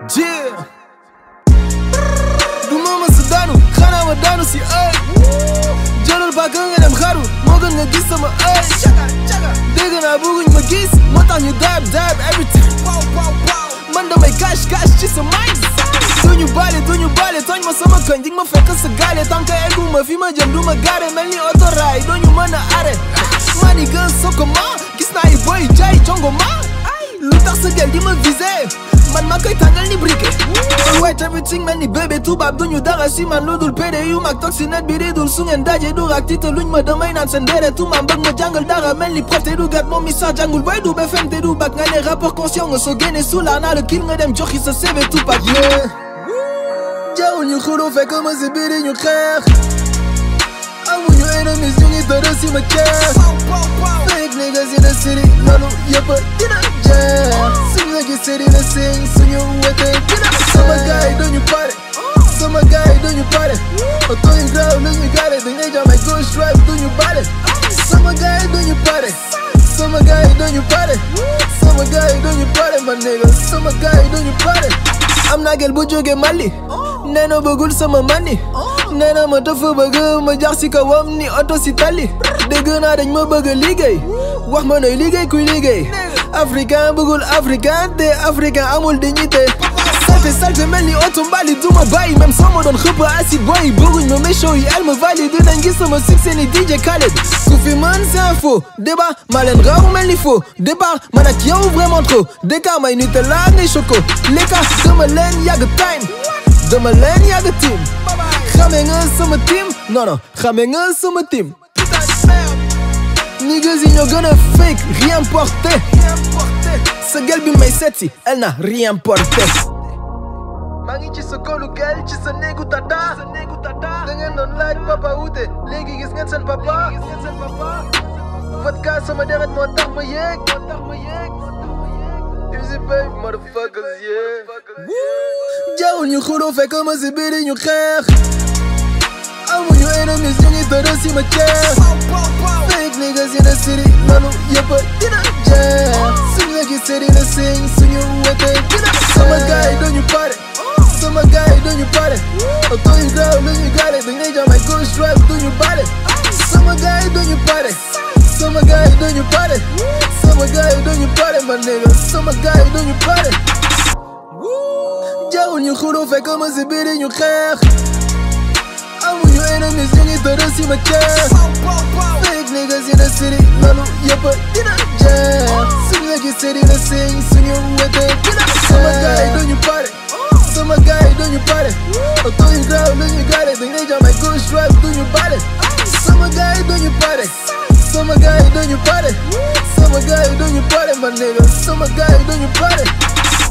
Yeah du ma mës a daanu xanaa ma daanu si ay jëlal bàkk nga dem xaru moo gën nga gis sama ay dégg naa bëgguñ ma gis moo tax ñu dab dab every time man damay cash cash ci sa mind duñu baale duñu baale tooñ ma sama koñ dig ma fekk sa gaale tant que eggu ma fi ma jëm du ma gaare mel ni autorail duñu mën a arrêt maa ni gën soko ma gis naa yi boy jaay jongo ma lu tax sa gel di ma visé man ma koy tàngal ni briquet kon white everything mel ni bébé tubaab duñu dara si man lu dul pédé yu mag toog si net bi di dul su ngeen daje du rak tiita luñ ma damay naan seen dere tuuma bëgg ma jàngal dara mel ni prof te du gat moom mi sax jàngul boy du BFM te du bac nga ne rapport conscient nga soo génne sula naa la kil nga dem joxi sa CV tubaab yeah jawul ñu xuloo fekk ma si biir ñu xeex amuñu enemies ñu ngi tëdd si ma kees fake niggas in the city loolu yëpp dina jeex suñu la gisee dina sing suñu wete dina sama gaay duñu pare sama gaay duñu pare oto yu graaw lu ñu gaare dañ lay jam ay gauche drive duñu bale sama gaay duñu pare sama gaay duñu pare sama gaay duñu pare man nigga sama gaay duñu pare am naa gel bu jóge Mali nee na bëggul sama mani nee na ma dafa bëgg ma jax si kawam ni oto si tali dégg naa dañ ma bëgg liggéey wax ma nooy liggéey kuy liggéey africain bëggul africain te africain amul dignité salte salte mel ni oto mbali du ma bàyyi même soo ma doon xëpp acide boy bëgguñ ma mécho yi elle me valide dinañ gis sama succès ni DJ Khaled ku fi mën c'est un faux débat ma leen raw mel ni faux départ man ak yow vraiment trop d'écart may Nutella ngay choco l'écart dama leen yàgg time dama leen yàgg team xame nga sama team non non xame nga sama team niggas yi ñoo gën a fake rien porté sa gel bi may seetsi elle n'a rien porté maa ngi ci sa kolu gel ci sa néegu tata da ngeen doon laaj papa wute léegi gis ngeen seen papa vodka sama deret moo tax ma yéeg easy babe motherfuckers yeah jawul ñu xuloo fekk ma si biir ñu xeex amuñu enemies ñu ngi tëdd si ma kees fake niggas in the city loolu yëpp dina jeex suñu la gisee dina sing suñu wete dina sama gaay duñu pare sama gaay duñu pare oto yu graaw lu ñu gaare dañ lay jam ay gauche drive duñu bale sama gaay duñu pare sama gaay duñu pare sama gaay duñu pare man nigga sama gaay duñu pare jawul ñu xuloo fekk ma si biir ñu xeex amuñu enemies ñu ngi tëdd si ma kees fake niggas in the city loolu yëpp dina jeex suñu la gisee dina sing suñu wete dina sama gaay duñu pare sama gaay duñu pare oto yu graaw lu ñu gaare dañ lay jam ay gauche drive duñu bale sama gaay duñu pare sama gaay duñu pare sama gaay duñu pare man nigga sama gaay duñu pare